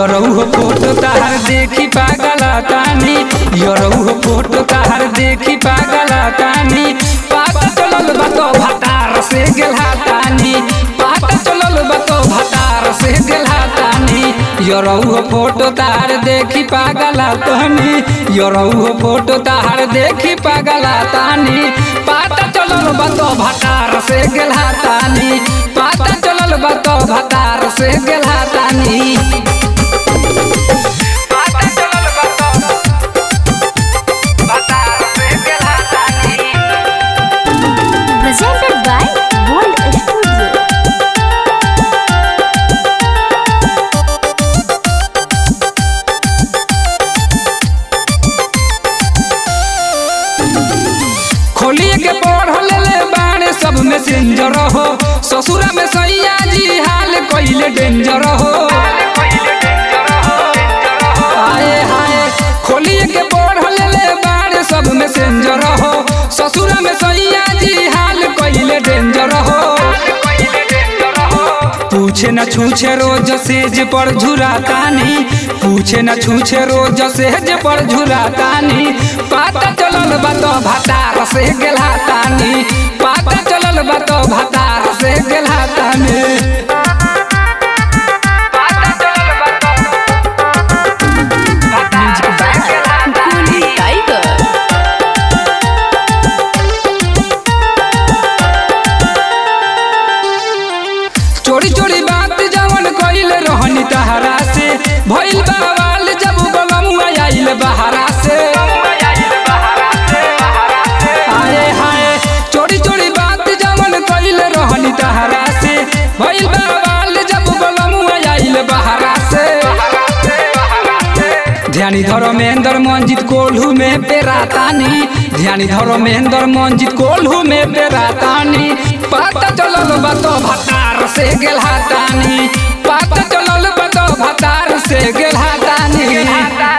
यरऊ हो फोटो तार देखी पागल तानी यरऊ हो फोटो तार देखी पागल तानी पाता चलल बातो भतार से गेला तानी पाता चलल बातो भतार से गेला तानी यरऊ हो फोटो तार देखी पागल तानी यरऊ हो फोटो तार देखी पागल तानी पाता चलल बातो भतार से गेला तानी पाता चलल बातो भतार से गेला तानी पाता चलल बातो भतार से गेला तानी presented by Gold Studio. खोलिए के पढ़ल ले बाणे सब में सेंजर हो ससुरा में सैया जी हाल कइले डेंजर हो हाय हाय खोलिए के पढ़ल ले बाणे सब में सेंजर हो ससुरा में सैया जी हाल कइले डेंजर हो पूछे न छूछे रोज सेज पर झुरातानी पूछे न छूछे रोज सेज पर झुरातानी पाता चलल बातो भतार से गेला तानी पाता चलल बातो भतार से गेला तानी पाता चलल बातो भतार से गेला तानी Tiger. चोरी चोरी बात जवन कइल रहनी तहरा से भइल बवाल जब बलमुआ आइल बहरा से हाय हाय चोरी चोरी बात जवन कइल रहनी तहरा से भइल बवाल जब बलमुआ आइल बहरा से ध्यानी धर्मेंद्र मंजित कोल्हू में पेरातानी ध्यानी धर्मेंद्र मंजित कोल्हू में पेरातानी पता चलल बातो भतार से गेलहा तानी पता चलल बातो भतार से गेलहा तानी